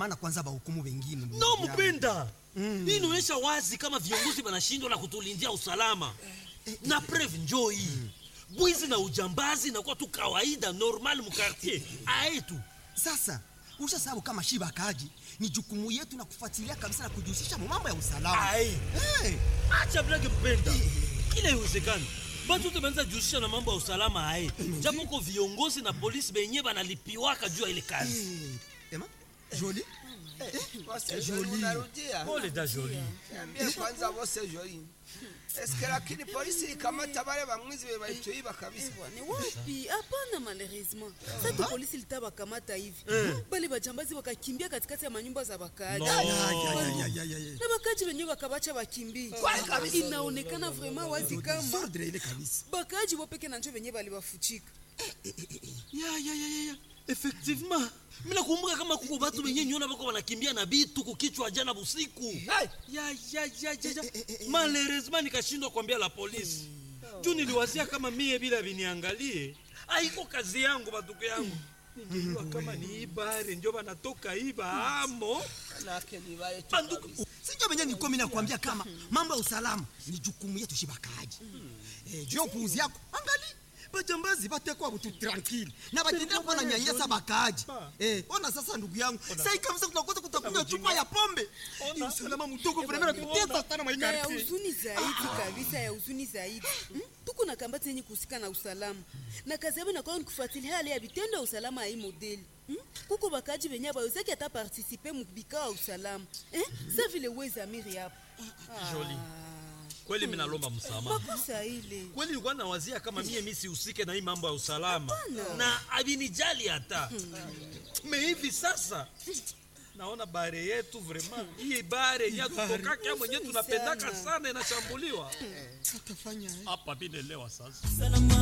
maana kwanza bahukumu wengine ndugu no yangu. mpenda hii inaonyesha wazi kama viongozi wanashindwa na kutulindia usalama na preve njoo hii bwizi na ujambazi nakuwa tu kawaida normal mukartier aetu sasa ushasabu kama shiba kaji ni jukumu yetu na kufuatilia kabisa na kujihusisha mu mambo ya usalama Ai. hey. acha blage mpenda kila iwezekani batu te banza jihusisha na mambo ya usalama aye japo ko viongozi na polisi benye banalipiwaka juu ya ile kazi hey. ema joli Bose Joli unarudia. pole da joli Niambie kwanza Bose Joli. Eske lakini polisi ikamata wale bamwizi be baituiba kabisa. Ni wapi? Hapana, malheureusement sasa polisi litawakamata hivi bale bajambazi wakakimbia katikati ya manyumba za wakaaji No. Ya, ya, ya, ya, ya, ya, ya. na wakaaji wenyewe wakabacha wakimbie. Inaonekana vraiment wazi kama Sordre ile kabisa bakaaji wopeke na njo wenyewe balibafuchika. ya ya ya ya ya effectivement mina kumbuka kama kuko batu benye nyona bako banakimbia na bitu kukichwa jana busiku ya ya ya ya ya malheureusement nikashindwa kuambia la polisi juu niliwazia kama mie bila viniangalie aiko kazi yangu batuko yangu ningejua kama ni ibare njo banatoka iba amo Nake ni wale tu. banduku sinjo venye nilikuwa mimi nakwambia kama mambo ya usalama ni jukumu yetu shibakaji eh, juu ya upuuzi yako angali bajambazi batekwa butu tranquille na batendea kuwa na nyanyasa bakaaji eh, ona sasa ndugu yangu sai kabisa tunakosa kutakunywa chupa ya pombe ni usalama mdogo vremena tutesa sana na ya maikarti huzuni zaidi kabisa ya huzuni zaidi Hmm? tuko na kambati yenye kuhusika na usalama na kazi yabo inakuwa ni kufuatilia hali ya vitendo ya usalama ya hii modeli Hmm? kuko bakaji benye bawezaki ata partisipe mubikao ya usalama Eh? sa vile wezamiri hapo Joli. kweli mi nalomba msamaha makosa ile kweli nilikuwa nawazia kama mie mi sihusike na hii mambo ya usalama na avinijali hata me hivi sasa naona bare yetu vraiment hii bare yenye tutokaka mwenye tunapendaka sana inashambuliwa atafanya hapa vinelewa sasa Salama